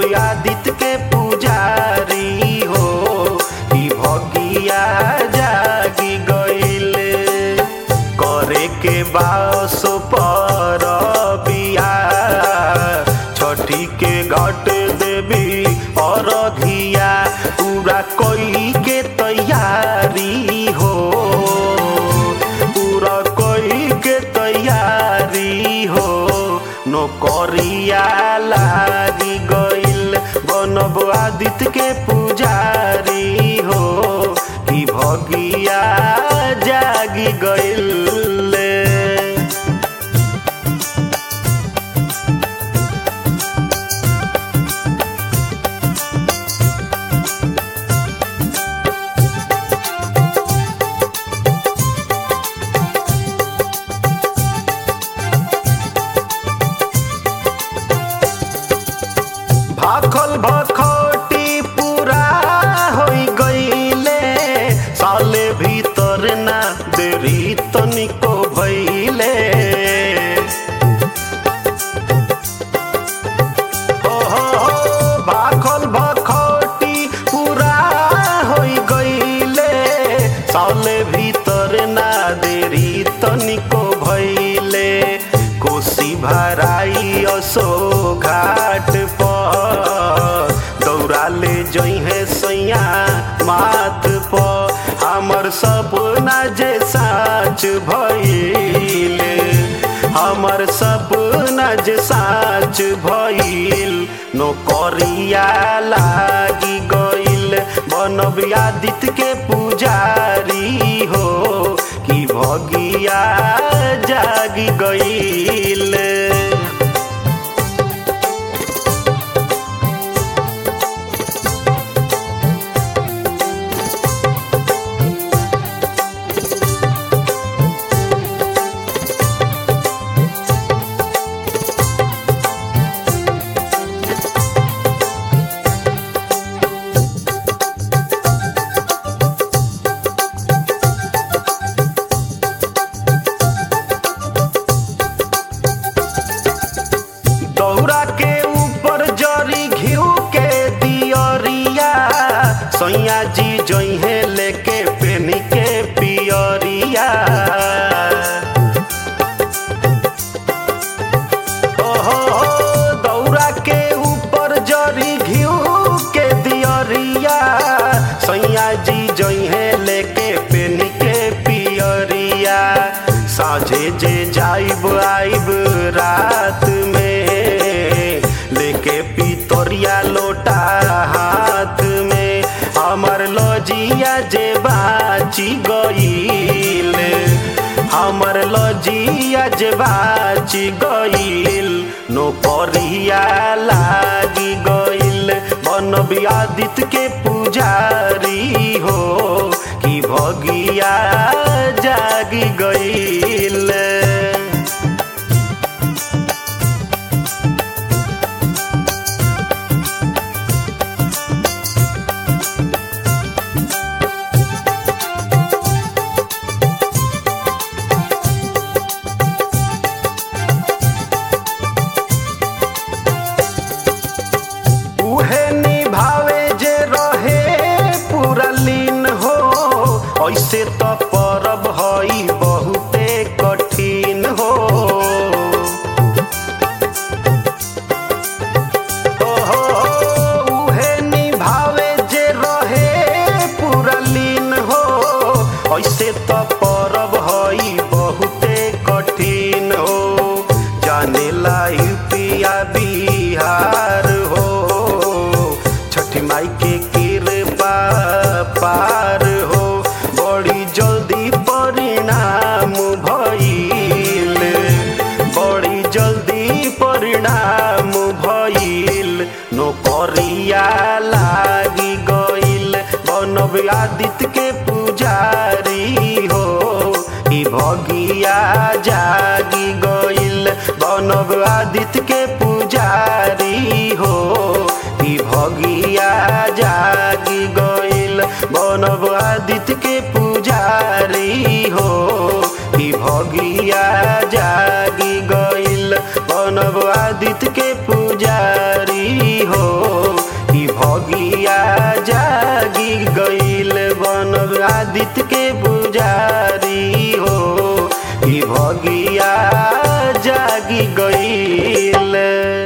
आदित्य के पुजारी हो ई भगिया जागी गईल करे के बास पर बिया छठी के घट देवी और धिया पूरा कोई के तैयारी हो पूरा कोई के तैयारी हो नौकरिया लागी गईल बनब आदित्य के पुजारी हो कि भगिया जागी गईल भाखल भखौटी पूरा होई गईले साले भीतर ना देरी तनिको भइले ओहो भाखल भखौटी पूरा होई गईले साले भीतर ना देरी तनिको भइले कोसी भराई असो घाट पर दौड़ा ले जइहे सैया माथ पर हमर सपना जे साच भइले हमर सपना जे साच भइल नौकरिया लागी गइल बनब आदित्य के पुजारी हो कि भगिया जागी गइल दौरा के ऊपर जरी घिउ के दियरिया सैया जी जइहे लेके पेनी के पियरिया ओहो दौरा के ऊपर जरी घिउ के दियरिया सैया जी जइहे लेके पेनी के पियरिया साझे जे जाइब आइब रात में लेके पितोरिया लोटा हाथ में हमर लजिया जे बाची गईल हमर लजिया जे बाची गईल नौकरिया लागी गईल बनब आदित्य के पुजारी हो कि भगिया जागी गईल उहे निभावे जे रहे पूरा लीन हो ऐसे त परब हई बहुते कठिन हो ओहो, उहे निभावे जे रहे पूरा लीन हो ऐसे त परब हई बहुते कठिन हो जाने लाई पिया बिहार हो छठी माई के कृपा पार हो बड़ी जल्दी परिणाम भइल बड़ी जल्दी परिणाम भइल नौकरिया लागी गइल बनब आदित्य के पुजारी हो ई भगिया जागी गइल बनब आदित्य के पुजारी हो ई भगिया जागी गइल बनब आदित्य के पुजारी हो ई भगिया जागी गइल बनब आदित्य के पुजारी हो भगिया जागी गईल